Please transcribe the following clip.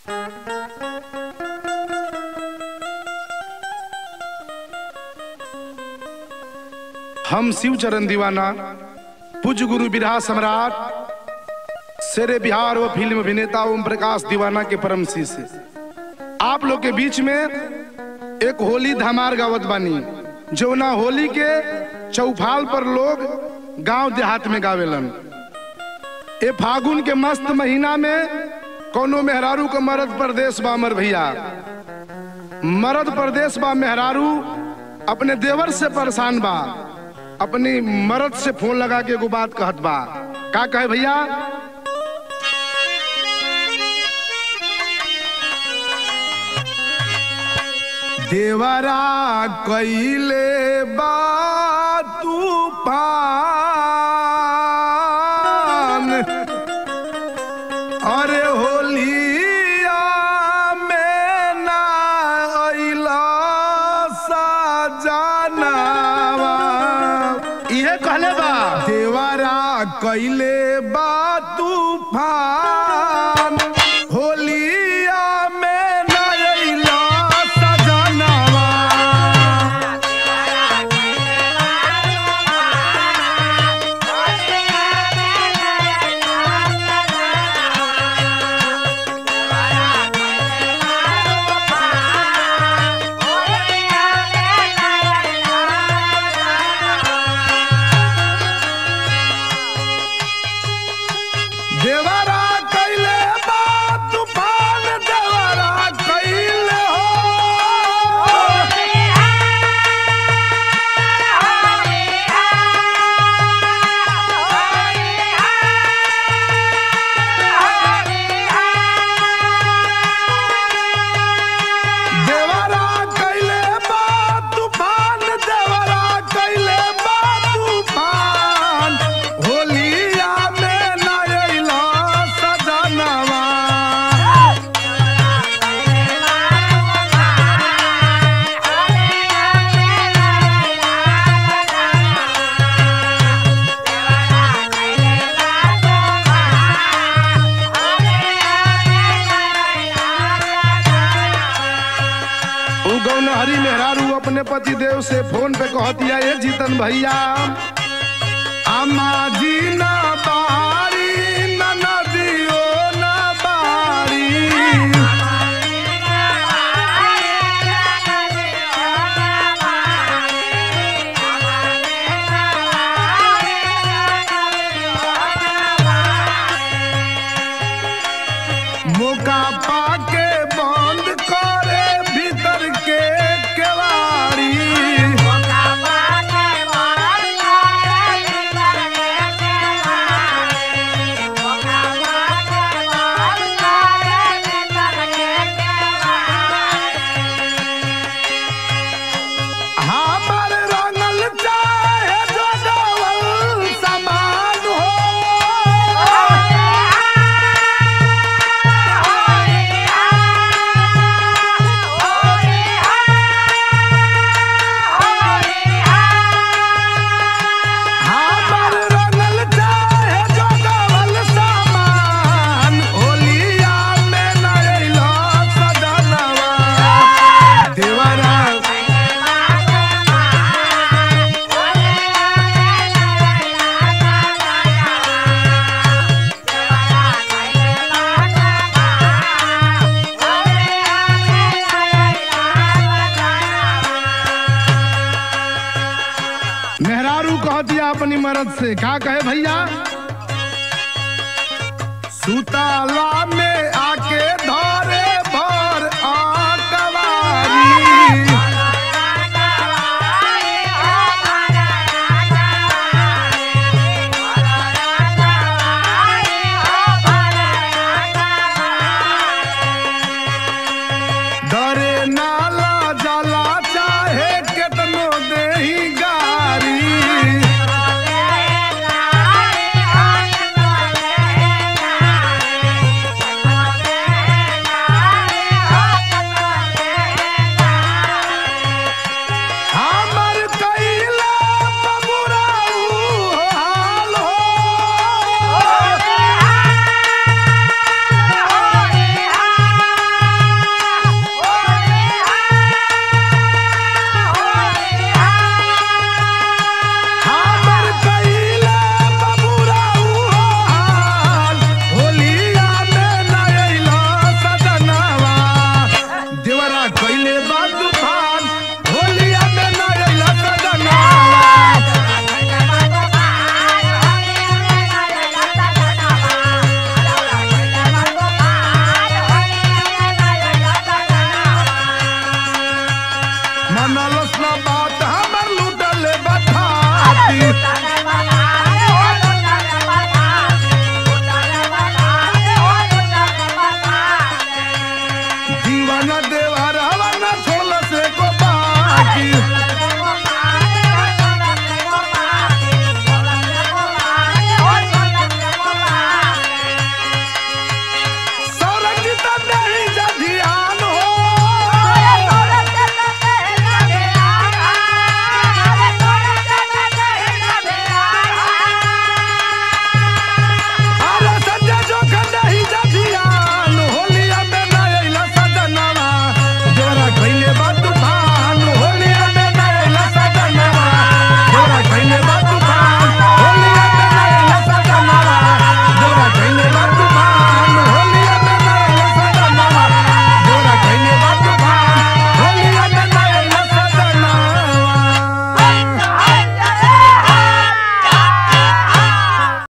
हम शिव चरण दीवाना पूज्य गुरु बिरहा सम्राट शेरे बिहार व फिल्म अभिनेता ओम प्रकाश दीवाना के परम शिष्य आप लोग के बीच में एक होली धमार गावत बानी जौना होली के चौफाल पर लोग गांव देहात में गावेलन ए फागुन के मस्त महीना में कोनो मेहरारू के मरद प्रदेश बा अमर भैया मरद प्रदेश बा मेहरारू अपने देवर से परेशान बा अपनी मरद से फोन लगा के एगो बात कहत बा का कहे भैया देवरा कैले बा तूफान अरे होलिया में ना अइला सजनावा इहे कहले बा देवरा कैले बा तूफान होलिया में ना अइला सजनावा देवरा कैले बा तूफान देवरा कैले हो देवरा कैले बा तूफान देवरा कैले बा तूफान होलिया में ना अइला सजनवा उ गौनहरी मेहरारू अपने पति देव से फोन पे कहतिया ये जीतन भैया अम्मा जी ना बारी ना नदियो ना बारी मौका पाके बंद करे भीतर के केवाड़ी हमर रंगल चाहे जो डबल समान हो हमर रंगल चाहे जो डबल समान होलिया में न अइलो सजनवा देवरा मेहरारू कह दिया अपनी मर्द से का कहे भैया सुताला में